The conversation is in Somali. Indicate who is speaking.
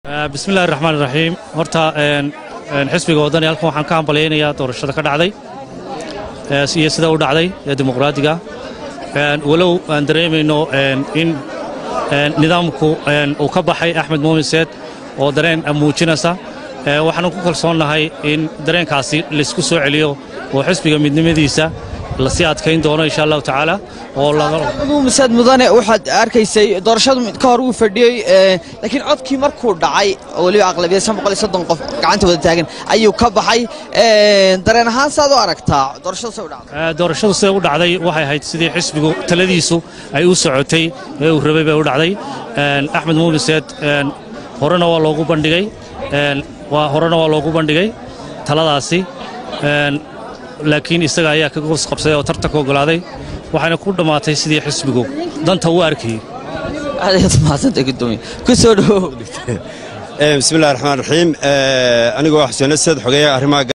Speaker 1: bismillahi raxmaan iraxiim horta xisbiga waddani halkan waxaan ka hambalyaynayaa doorashada ka dhacday iyo sida u dhacday ee dimuqraadiga walow aan dareemayno in nidaamku uu ka baxay axmed muumin seed oo dareen muujinaysa waxaanu ku kalsoonnahay in dareenkaasi laysku soo celiyo oo xisbiga midnimadiisa lasii adkayn doono insha allahu tacaala
Speaker 2: muumiseed mudane waxaad arkaysay doorashadu ka hor uu fadhiyey laakiin codkii markuu dhacay oo weliba aqlabiyad qof gacanta wada taagan ayuu ka baxay dareen ahaan saad u aragtaa doorashadu say u dhacday
Speaker 1: doorashadu siday u dhacday waxay ahayd sidii xisbigu taladiisu ay u socotay ee uu rabay bay u dhacday axmed muumin seed horena waa loogu bandhigay horena waa loogu bandhigay taladaasi laakiin isaga ayaa ka goos qabsaday oo tartanka ogolaaday waxayna ku dhammaatay sidii xisbigu danta u arkayey
Speaker 2: kusoo dhawow
Speaker 3: bismillahi raxmaan raxiim anigoo xuseen asad xogeeya arrimaha